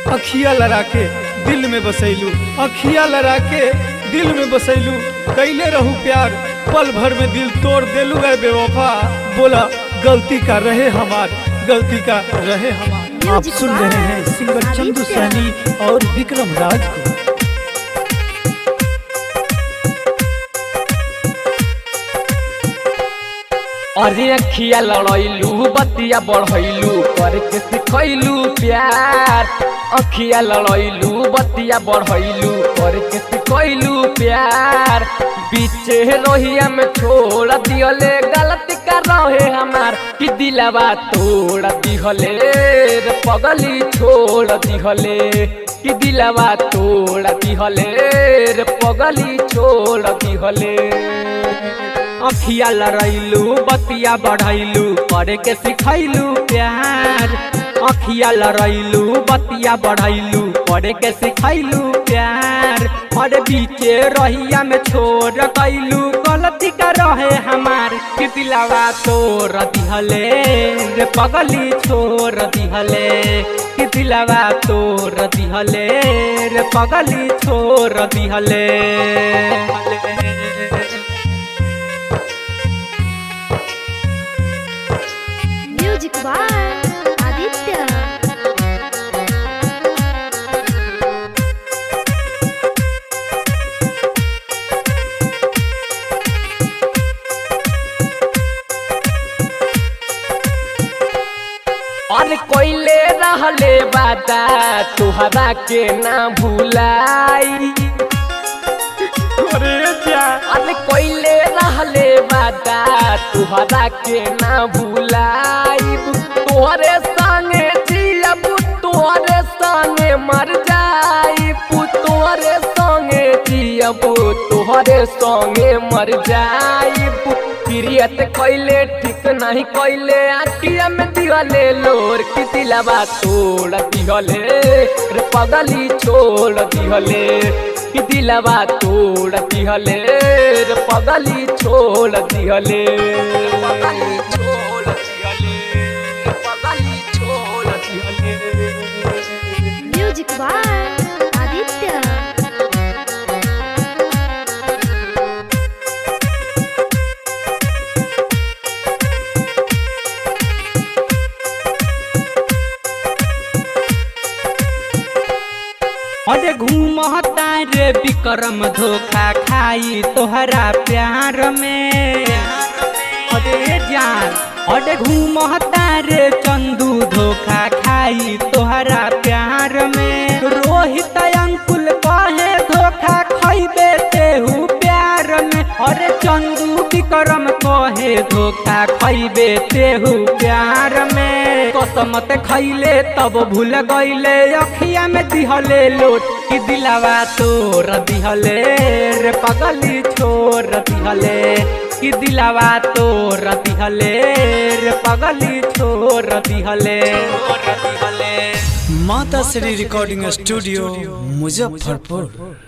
अखिया लड़ा के दिल में बसैलू अखिया लड़ा के दिल में बसैलू कैले रहू प्यार पल भर में दिल तोड़ देलू है बेवफा बोला गलती का रहे हमार गलती का रहे हमार आप सुन रहे हैं सिंगर चंदू सैनी और विक्रम राज को अरे अखिया लड़ैलू बतिया बढ़ैलू करके सिखैलू प्यार अखिया लड़ैलू बतिया बढ़ैलू करके सिखैलू प्यार बीचे रोहिया में छोड़ दिहले गलती कर रहे हमार कि दिलवा तोड़ दिहले रे पगली छोड़ दिहले कि दिलवा तोड़ दिहले रे पगली छोड़ दिहले अखिया लड़ैलू बतिया बढ़ैलू करे के सिखैलू प्यार अखिया लड़ैलू बतिया बढ़ैलू करे के सिखैलू प्यार और बीचे रहिया में छोड़ कैलू गलती कर रहे हमार कि दिलावा तोड़ दिहले रे पगली छोड़ दिहले कि दिलावा तोड़ दिहले रे पगली छोड़ दिहले म्यूजिक बाय आदित्य और कोइले रहले बाता तुहरा के ना भूलाई अरे जा अरे कोइले रहले बाता तुहरा के ना भूलाई तोहरे संगे जियब तोहरे संगे मर जाइब तोहरे संगे जियब तोहरे संगे मर जाइब प्रियत कैले ठीक नहीं कैले आखिया में दिहले लोर की दिलवा तोड़ दिहले रे पगली छोड़ दिहले की दिलवा तोड़ दिहले रे पगली छोड़ दिहले पगली छोड़ दिहले रे पगली छोड़ दिहले म्यूजिक बाय आदित्य अरे घूमता रे विक्रम धोखा खाई तोहरा प्यार में अरे जान अरे घूमता रे चंदू धोखा खाई तोहरा प्यार में रोहित अंकुल कहे धोखा खैबे तेहू प्यार में अरे चंदू विक्रम कहे धोखा खैबे तेहू प्यार में कसमत खैले तब भूल गईले अखिया में दिहले लोट कि दिलावा तोर दिहले रे पगली छोर दिहले कि दिलावा तोर दिहले रे पगली छोर दिहले माता श्री रिकॉर्डिंग स्टूडियो मुजफ्फरपुर